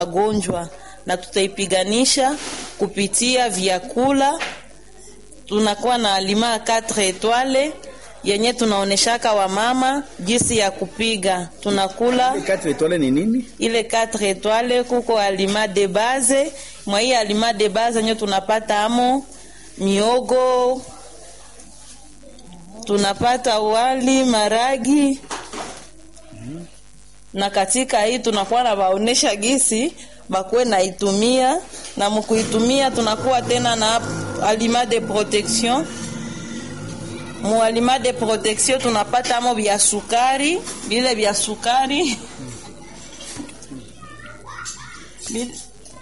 magonjwa na tutaipiganisha kupitia vyakula. Tunakuwa na alima 4 etoile yenye tunaoneshaka wamama jinsi ya kupiga. Tunakula Quatre étoiles ni nini? ile 4 etoile, kuko alima de base. Mwa hii alima de base nyo tunapata amo miogo, tunapata wali, maragi na katika hii tunakuwa na baonesha gisi bakuwe naitumia na mkuitumia, tunakuwa tena na aliment de protection. Mu aliment de protection tunapata amo vya sukari, vile vya sukari Vile-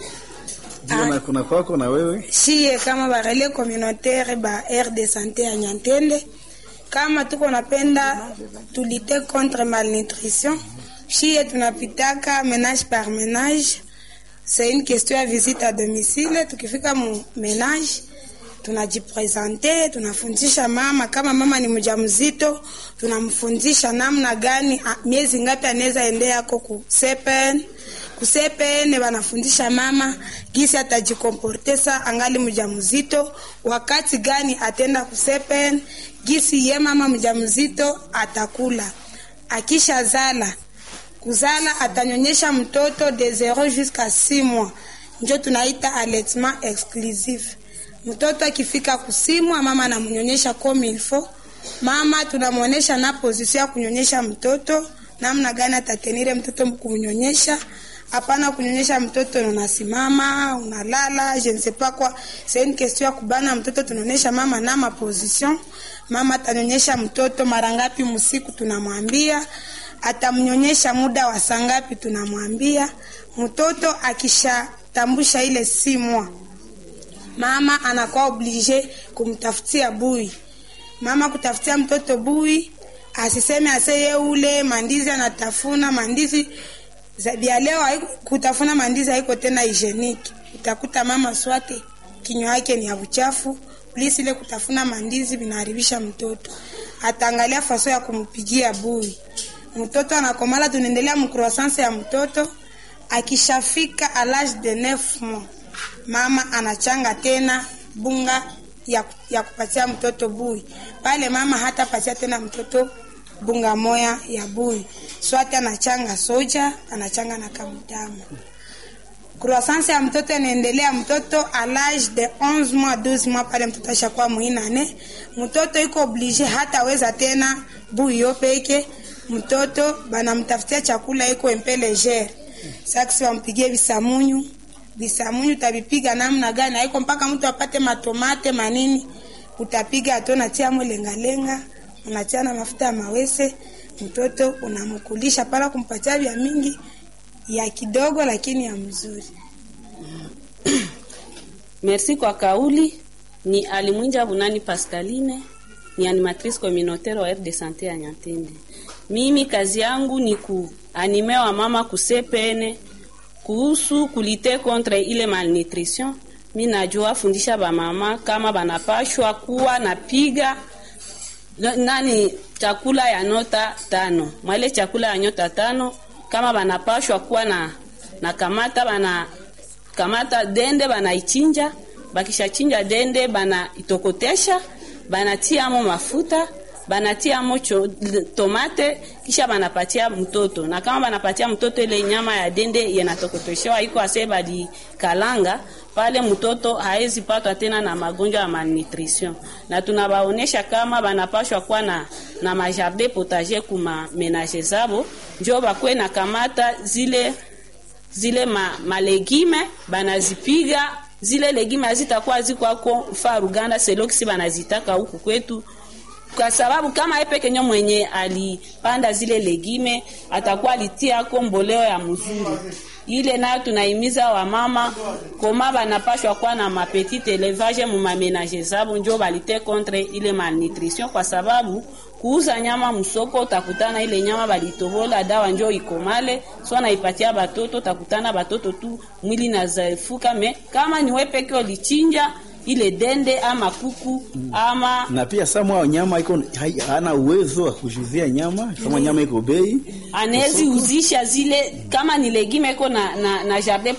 Ndio na kuna kwako na wewe. shie kama barele communautaire ba aire de santé ya Nyantende, kama tuko napenda tulite contre malnutrition, shie tunapitaka menage par menage. C'est une question ya visite à domicile. Tukifika mu menage tunajipresente, tunafundisha mama. Kama mama ni mjamzito, tunamfundisha namna gani, a- miezi ngapi anaweza endea yako ku sepen kusepene wanafundisha mama gisi atajikomporte sa angali mjamzito, wakati gani atenda kusepen, gisi ye mama mjamzito atakula akisha zala kuzala atanyonyesha mtoto de 0 jusqu'à 6 mois, njo tunaita allaitement exclusif. Mtoto akifika kusimwa, mama anamnyonyesha comme il faut. Mama tunamwonyesha na position ya kunyonyesha mtoto, namna gani atatenire mtoto kumnyonyesha. Hapana kunyonyesha mtoto unasimama, unalala, je ne sais pas quoi. C'est une question ya kubana mtoto, tunaonyesha mama na ma position. Mama atanyonyesha mtoto mara ngapi msiku, tunamwambia atamnyonyesha muda wa saa ngapi, tunamwambia mtoto akishatambusha ile simwa, mama anakuwa oblige kumtafutia bui. Mama kutafutia mtoto bui, asiseme aseye ule mandizi anatafuna mandizi za vya leo. haiku- Kutafuna mandizi haiko tena hygienique, utakuta mama swate kinywa yake ni ya uchafu please, ile kutafuna mandizi vinaharibisha mtoto. Ataangalia faso ya kumpigia bui mtoto anakomala, tunaendelea mcroissance ya mtoto. Akishafika a l'âge de 9 mois, mama anachanga tena bunga ya, ya kupatia mtoto bui pale. Mama hata patia tena mtoto bunga moya ya bui, swati anachanga soja, anachanga na kamdamu. Croissance ya mtoto inaendelea, mtoto a l'âge de 11 mois 12 mois, pale mtoto ashakuwa muinane, mtoto iko oblige hata weza tena bui yo peke mtoto banamtafutia chakula iko empe legere. Sasa wampigie visamunyu, visamunyu utavipiga namna gani? Haiko mpaka mtu apate matomate manini, utapiga ato natia mo lengalenga, unatia na mafuta ya mawese, mtoto unamkulisha pala, kumpatia vya mingi ya kidogo, lakini ya mzuri. Merci kwa kauli. Ni Alimwinja Bunani Pascaline, ni animatrice communautaire wa aire de sante ya Nyantende. Mimi kazi yangu ni kuanime wa mama kusepene kuhusu kulite contre ile malnutrition. Mi najua fundisha ba mama kama banapashwa kuwa napiga na- nani chakula ya nyota tano mwale chakula ya nyota tano kama banapashwa kuwa na na kamata bana kamata dende banaichinja bakishachinja dende banaitokotesha banatiamo mafuta banatiamo cho, tomate kisha banapatia mtoto na kama banapatia mtoto ile nyama ya dende yenatokoteshewa iko ase badi kalanga pale mtoto haezi patwa tena na magonjwa ya malnutrition, na tunabaonesha kama banapashwa kuwa na, na majardin potager kuma menage zabo, njo bakwe na kamata zile zile ma, malegime banazipiga zile legime hazitakuwa zikwako fa Ruganda selokisi banazitaka huku kwetu kwa sababu kama yeye peke nyo mwenye alipanda zile legime atakuwa alitiako mboleo ya mzuri ile nayo tunaimiza wamama koma banapashwa kuwa na mapetite elevage mu mamenage zabo njo balite contre ile malnutrition, kwa sababu kuuza nyama msoko utakutana ile nyama balitobola dawa njo ikomale, so naipatia batoto, utakutana batoto tu mwili na zaifuka. Me kama ni wewe peke ulichinja ile dende ama kuku ama na pia samwa nyama iko hai- hana uwezo wa kujuzia nyama kama nyama iko bei anawezi uzisha zile kama ni legime iko na, na, na jardin